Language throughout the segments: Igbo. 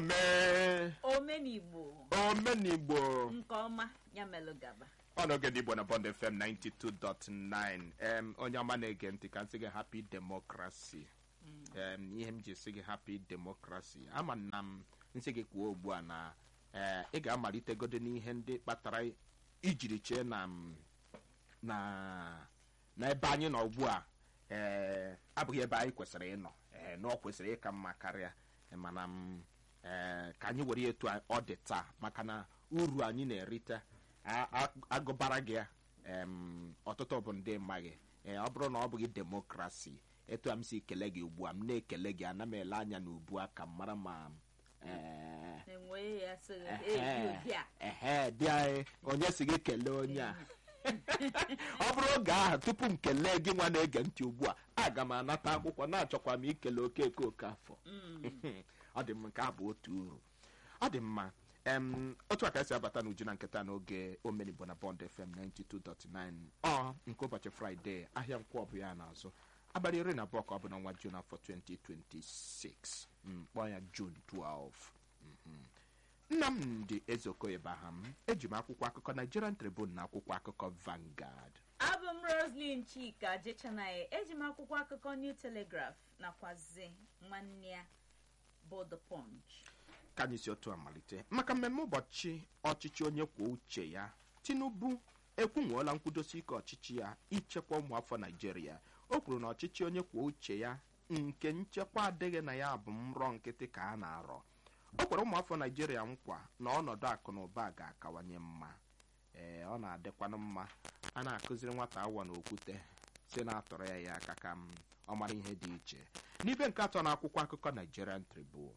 ome omenigbo omenigbo nke ọma ya melụ gaba ọnọge ndị igbo na bond fm 92.9 em onye ọma na-ege ntị ka m sị gị happy democracy em ihe m ji sị gị happy democracy ama na m nsị gị kwuo ugbu a na ee ị ga-amalitegodo n'ihe ndị kpatara ijiri chee na m na n'ebe anyị nọ ugbu a ee abụghị ebe anyị kwesịrị ịnọ ee na ọ kwesịrị ịka mma karịa ee, mana m ee ka anyị were ya etu ọ dị taa maka na uru anyị na-erite a- a- agụbara gị ya em, ọtụtụ bụ ndị mmaghị ee ọ bụrụ na ọ bụghị demokrasi etu a m si kele gị ugbu a m na-ekele gị ana m ele anya n'ubu a ka m mara ma ee enwee ya so ehe, ebi ụdị a ehe dị anyị onye si gị kelee onye a ọ bụrụ oge ahụ tupu m kelee gị nwa na-ege ntị ugbu a aga m anata akwụkwọ na-achọkwa m ikele okeke oke afọ ọ dị m nke a bụ otu uru ọ dị mma em otu a ka esi abata n'uju na nketa n'oge omenigbo na bond fm 92.9 ọ nke ụbọchị fraịde ahịa nkwọ ọ bụ ya n'azụ abalị iri na abụọ ka ọ bụ n'ọnwa jun afọ 2026 Mm, kpọọ ya jun 12 Mhm. nnamdị ezeokoye baham eji m akwụkwọ akụkọ nigerian tribune na akwụkwọ akụkọ vangard abụ m roslin chika jechanaye eji m akwụkwọ akụkọ new telegraph nakwazi nwanne ya bụ the punch ka anyị si otu a malite maka mmemme ụbọchị ọchịchị onye kwuo uche ya tinubu ekwunwuola nkwudosi ike ọchịchị ya ichekwa ụmụafọ naijiria o kwuru na ọchịchị onye kwuo uche ya nke nchekwa adịghị na ya bụ nrọ nkịtị ka a na-arọ o kwere ụmụafọ naijiria nkwa na ọnọdụ akụ na ụba ga-akawanye mma ee ọ na-adịkwanụ mma a na-akụziri nwata awa na okwute si na-atọrọ ya ya aka ka m ọ mara ihe dị iche n'ibe nke atọ na akwụkwọ akụkọ nigerian tribune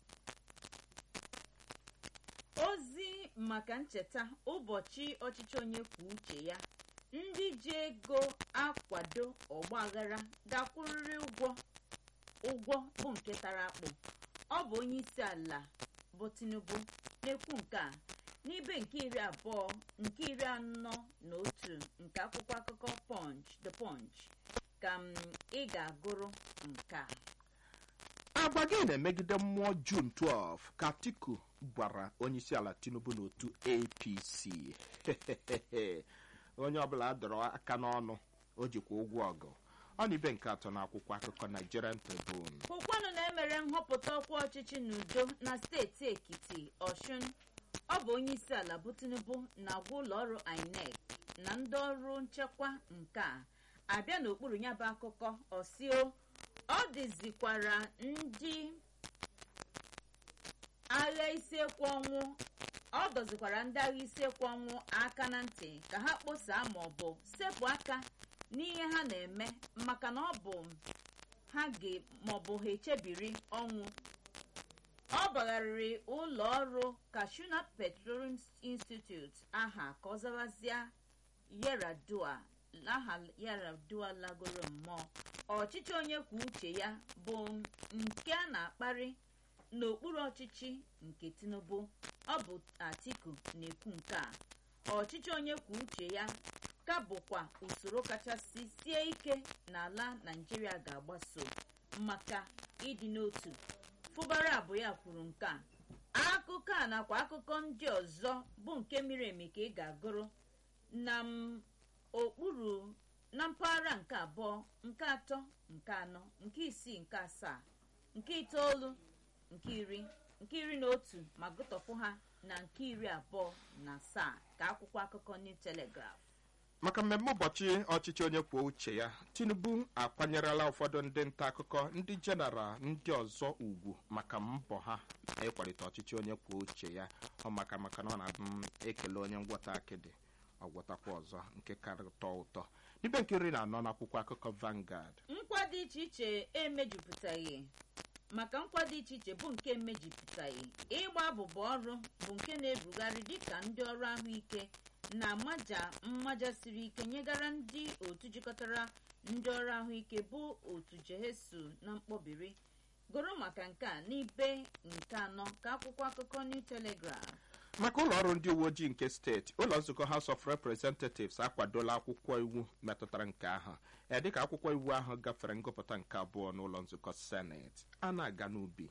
ozi maka ncheta ụbọchị ọchịchị onye kwuo uche ya ndị ji ego akwado ọgbaghara ga-akwụrịrị ụgwọ ụgwọ bụ nke tara akpụ ọ bụ onye isi ala bụ tinubu na-ekwu nke a n'ibe nke iri abụọ nke iri anọ na otu nke akwụkwọ akụkọ punch the punch ka m ị ga-agụrụ nke a agwa gị na-emegide mmụọ jun 12 ka atiku gwara onyeisiala tinubu n'otu apc onye ọbụla dọrọ aka n'ọnụ o jikwa ụgwọ ọgụ ọ na ibe nke atọ na akwụkwọ akụkọ nigerian tribune hụkwanụ na emere nhọpụta ọkwa ọchịchị n'udo na steeti ekiti ọshụn ọ bụ onye isi ala bụ tinubu na-agwa ụlọ ọrụ inec na ndị ọrụ nchekwa nke a abịa n'okpuru ya bụ akụkọ ọsio ọ dịzikwara ndị agha isiekwu ọnwụ ọ dọzikwara ndị agha isiekwu ọnwụ aka na ntị ka ha kposaa ma ọ bụ sepụ aka n'ihe ha na-eme maka na ọ bụ ha ga maọbụ ha echebiri ọnwụ ọ bagharịrị ụlọ ọrụ kashuna petroleum institute aha ka ọ zawazịa yaradua aha yaradua lagoro mmụọ ọchịchị onye kwuo uche ya bụ nke a na-akparị n'okpuru ọchịchị nke tinubu ọ bụ atiku na-ekwu nke a ọchịchị onye kwuo uche ya ka bụkwa usoro kachasị sie ike n'ala naijiria ga-agbaso maka ịdị n'otu fụbara abụ ya kwuru nke a akụkọ a nakwa akụkọ ndị ọzọ bụ nke miri emi ka ị ga-agụrụ na m okpuru na mpaghara nke abụọ nke atọ nke anọ nke isii nke asaa nke itoolu nke iri nke iri na otu ma gụtọpụ ha na nke iri abụọ na asaa ka akwụkwọ akụkọ new telegraph maka mmemme ụbọchị ọchịchị onye kwuo uche ya tinubu akwanyerela ụfọdụ ndị nta akụkọ ndị jeneral ndị ọzọ ugwu maka mbọ ha ịkwalite ọchịchị onye kwuo uche ya ọ maka maka na ọ na-abụ m ekele onye ngwọta akịdị ọgwọtakwa ọzọ nke karịtọ ụtọ n'ibe nke iri na anọ n'akwụkwọ akụkọ vangard nkwa dị iche iche emejupụtaghị maka nkwa dị iche iche bụ nke emejupụtaghị ịgba abụba ọrụ bụ nke na-ebugharị dịka ndị ọrụ ahụike na-amaja mmaja siri ike nyegara ndị otu jikọtara ndị ọrụ ahụike bụ otu jehesu na mkpọbiri goro maka nke a n'ibe nke anọ ka akwụkwọ akụkọ new telegraph maka ụlọ ọrụ ndị uwe ojii nke steeti ụlọ nzukọ house of representatives akwadola akwụkwọ iwu metụtara nke ahụ ee dịka akwụkwọ iwu ahụ gafere ngụpụta nke abụọ n'ụlọ nzukọ seneti a na-aga n'ubi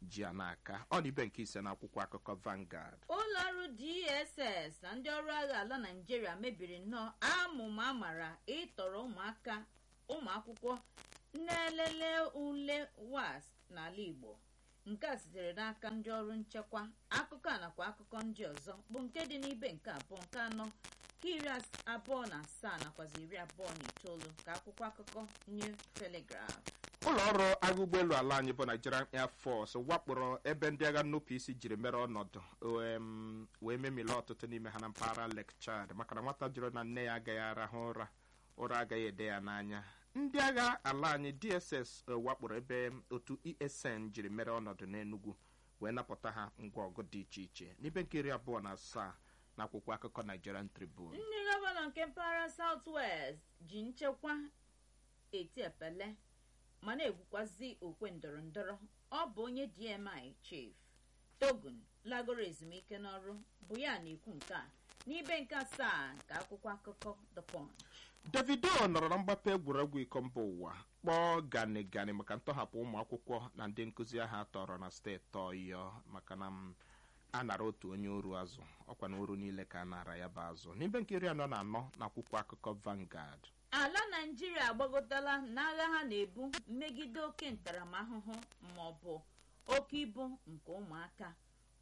ji ya n'aka ọ na ibe nke ise n'akwụkwọ akụkọ Vanguard ụlọ ọrụ dss na ndị ọrụ agha ala naijiria mebiri nnọọ amụma amara ịtọrọ ụmụaka ụmụ akwụkwọ na-elele ule was n'ala igbo nke a sitere n'aka ndị ọrụ nchekwa akụkọ a nakwa akụkọ ndị ọzọ bụ nke dị n'ibe nke abụọ nke anọ ka iri as- abụọ na asaa nakwazi iri abụọ na itoolu ka akwụkwọ akụkọ new telegraph ụlọ ọrụ agha ụgbọelu ala anyị bụ Nigerian Air Force wakporo ebe ndị agha nnupụ isi jiri mere ọnọdụ em, wee memile ọtụtụ n'ime ha na mpaghara Lake Chad maka na nwata jụrụ na nne ya agaghị arahụ ụra ụra agaghị ede ya n'anya ndị agha ala anyị DSS eh, wakporo ebe otu ESN jiri mere ọnọdụ n'Enugu wee napụta ha ngwa ọgụ dị iche iche n'ibe nke iri abụọ na asaa na akwụkwọ akụkọ Nigerian Tribune ndị gọvanọ nke mpaghara South West ji nchekwa eti epele ma na-egwukwazi okwe ndọrọ ndọrọ ọ bụ onye DMI chief Togun lagoro ezumike n'ọrụ bụ ya na-ekwu nke a n'ibe nke asaa nke akwụkwọ akụkọ The Punch davido nọrọ na mgbape egwuregwu iko mba ụwa kpọọ gani gani maka ntọhapụ ụmụ akwụkwọ na ndị nkụzi ahụ atọrọ na steeti ọyọ maka na m a nara otu onye oru azụ ọkwa na oru niile ka a nara ya bụ azụ n'ibe nke iri anọ na anọ na akwụkwọ akụkọ Vanguard ala naijiria agbagotala n'agha ha na-ebu megide oke ntaramahụhụ ma ọ bụ oke ibu nke ụmụaka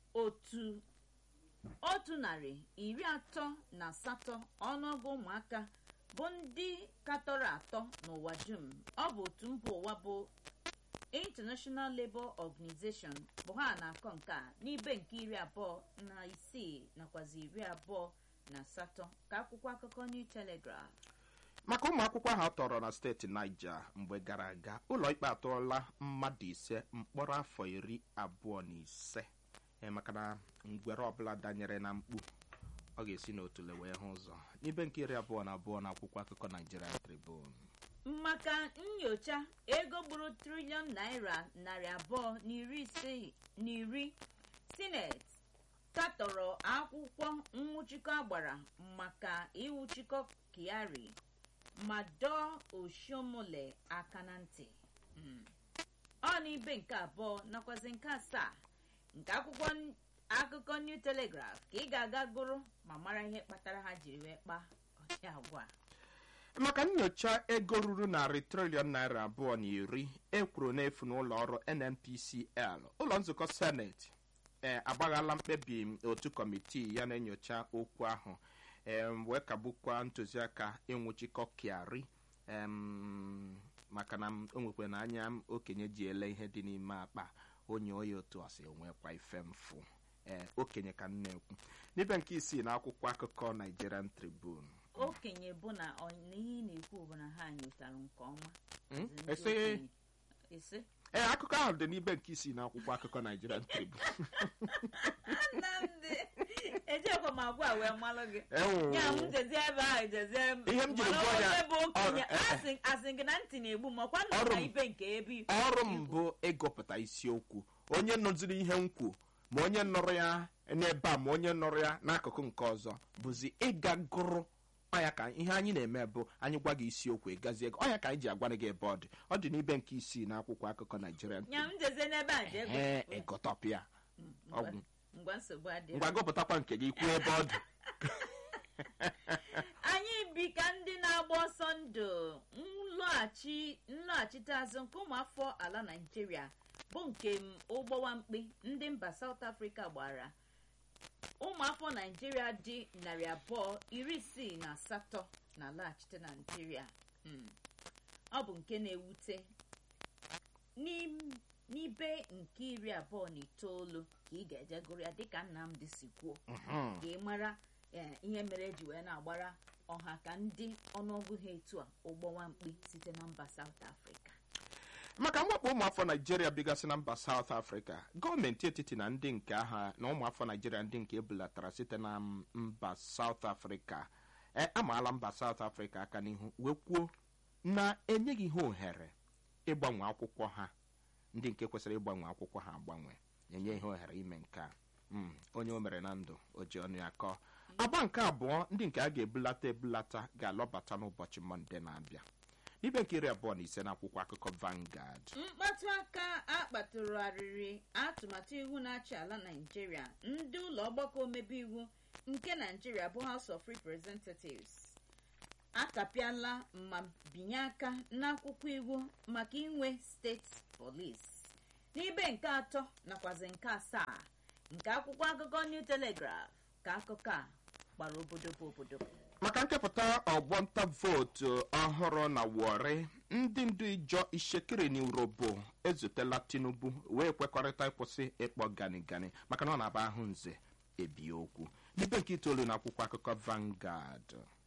otu otu narị iri atọ na asatọ ọnụọgụ ụmụaka bụ ndị katọrọ atọ n'ụwa dum ọ bụ otu mba ụwa bụ international labour organization bụ ha na-akọ nke a n'ibe nke iri abụọ na isii nakwazi iri abụọ na asatọ ka akwụkwọ akụkọ new telegraph maka ụmụ akwụkwọ ahụ atọrọ na steeti Niger mgbe gara aga ụlọ ikpe atụọla mmadụ ise mkpọrọ afọ iri abụọ na ise ee, maka na ngwere ọbụla danyere na mkpu ọ ga-esi n'otule wee hụ ụzọ n'ibe nke iri abụọ na abụọ na akwụkwọ akụkọ Nigerian Tribune maka nyocha ego gburu triliọn naira narị abụọ na iri ise na iri sineti katọrọ akwụkwọ nwụchikọ agbara maka iwuchikọ kiari ma dọọ oshiomole aka na ntị Mm. ọ n'ibe nke abụọ nakwazi nke asaa nke akwụkwọ n- akụkọ new telegraph ka ị ga-aga gụrụ ma mara ihe kpatara ha jiri wee kpaa ọchị agwa a. maka nyocha ego ruru narị triliọn naira abụọ na iri ekwuru n'efu n'ụlọ ọrụ nnpcl ụlọ nzukọ seneti ee agbaghala mkpebi otu kọmitii ya na-enyocha okwu ahụ em, wee kagbukwa ntụziaka ịnwụchikọ kiari em, maka na m- o nwekwa na anya m okenye ji ele ihe dị n'ime akpa onye oyi otu ọsị enwekwa ife mfụ ee okenye ka m na-ekwu n'ibe nke isii na akwụkwọ akụkọ nigerian tribune okenye bụ na ọ- na ihe ị na-ekwu bụ na ha nyotara nke ọma Mm, Ọzọ ndị ese- okenye. ese ee akụkọ ahụ dị n'ibe nke isii na akwụkwọ akụkọ nigerian tribune nnamdị ejekwa m agwa wee malụ gị Ewu. ya m jezi ebe ahụ jezie m Ihe m jiri mana gụọ ya, onye bụ okenye ọrụ- eh, eh. asị asị gị na ntị na-egbu m ọkwa nna Ọrụ na m. ibe nke ebe ọrụ m bụ ịgụpụta isiokwu onye nụziri ihe m kwu ma onye nụrụ ya n'ebe a ma onye nụrụ ya n'akụkụ nke ọzọ bụzi ịga gụrụ ọya ka ihe anyị na-eme bụ anyị gwa gị isiokwu ịgazie gị ọya ka anyị ji agwa gị ebe ọ dị ọ dị n'ibe nke isii na akwụkwọ akụkọ Nigerian ya m jezie n'ebe a jee ee gụ- ịgụtọpịa Ngwa- ọgwụ. ngwa nsogbu adịghị ngwa gụpụtakwa nke gị kwuo ebe ọ dị anyị bi ka ndị na-agba ọsọ ndụ nlọghachi nlọghachite azụ nke ụmụafọ ala naijiria bụ nke m ụgbọwa mkpi ndị mba South Africa gbara ụmụafọ naijiria dị narị abụọ iri isii na asatọ na-alaghachite na naijiria Mm. ọ bụ nke na-ewute N'im- n'ibe nke iri abụọ na itoolu ka ị ga-eje gụrụ ya dịka Nnamdị si kwuo Mhm. ka ị mara eh, ihe mere eji wee na-agbara ọha ka ndị ọnụọgụ ha etu a ụgbọwa mkpi site na mba South Africa maka mwakpo ụmụafọ naijiria bigasị na mba South Africa gọọmenti etiti na ndị nke agha na ụmụafọ naijiria ndị nke ebulatara site na m- mba South Africa e amaala mba South Africa aka n'ihu wee kwuo na enyeghị ha ohere ịgbanwe akwụkwọ ha ndị nke kwesịrị ịgbanwe akwụkwọ ha agbanwe enye ihe ohere ime nke a Mm, onye o mere na ndụ o ji ọnụ ya kọọ agba nke abụọ ndị nke a ga-ebulata ebulata ga-alọbata n'ụbọchị mọnde na-abịa ibe nke iri abụọ na ise n'akwụkwọ akụkọ Vanguard mkpatụ aka akpatụrụgharịrị atụmatụ iwu na-achị ala naijiria ndị ụlọ ọgbakọ omebe iwu nke naijiria bụ house of representatives akapịala ma binye aka n'akwụkwọ iwu maka inwe steeti polis n'ibe nke atọ nakwazi nke asaa nke akwụkwọ akụkọ new telegraph ka akụkọ a gbara obodo bụ obodo maka nkepụta ọgbọnta vootu ọhụrụ na Warri ndị ndu ijọ ishekiri na urobo ezutela Tinubu wee kwekọrịta ịkwụsị ịkpọ gani gani maka na ọ na-aba ahụ nze ebi okwu n'ibe nke itoolu na akwụkwọ akụkọ Vanguard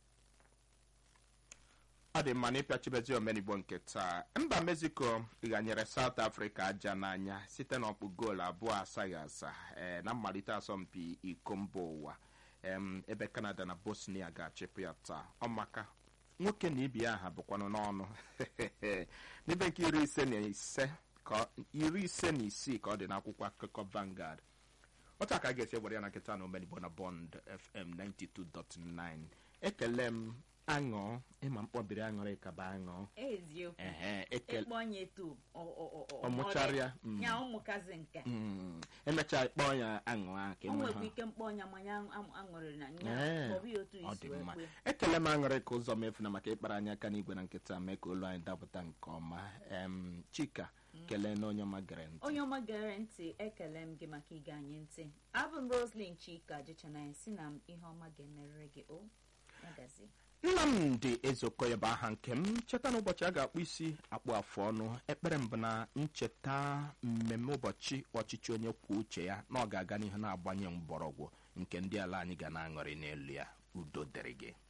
ọ dị mma na ịpịachibezi omenigbo nke taa mba mexico ghanyere south africa aja n'anya site n'ọkpụ goolu abụọ asaghị asa ee na mmalite asọmpi iko mba ụwa em, ebe canada na bosnia ga-achịpụ ya taa ọmaka nwoke na ibi aha bụkwanụ n'ọnụ n'ibe nke iri ise na ise ka ọ- iri ise na isii ka ọ dị n'akwụkwọ akụkọ Vanguard otu a ka a ga-esi ewere ya na nkịta na omenigbo na bond fm 92.9 ekele m aṅụ ịma mkpọbiri aṅụrị ka bụ aṅụ eziokwu ehe ekele ịkpọ onye etu Ọ mụcharịa, mm. ya ụmụkazi nke Mm, emechaa kpọọ ya aṅụ ahụ ka o enwe nwekwa ha ike mkpọ ọnya manya aṅụrịrị na Ee, nya kpọbụ ya otu ọ isi dị wee mma kpee ekele m aṅụrị ka ụzọ mefu na maka ịkpara anyị aka n'igwe na nkịta mee ka olu anyị dapụta nke ọma em chika kelee na onye ọma gere ntị onye ọma gere ntị ekele m gị maka ige anyị ntị abụ m roslyn chika jechanaya si na m ihe ọma ga-emerịrị gị o magazi nnamdị ezeokoye bụ aha nke m cheta na ụbọchị a ga-akpụ isi akpụ afụ ọnụ ekpere mbụ na ncheta mmemme ụbọchị ọchịchị onye kwuo uche ya na ọ ga-aga n'ihu na-agbanye mgbọrọgwụ nke ndị ala anyị ga na-aṅụrị n'elu ya udo dịrị gị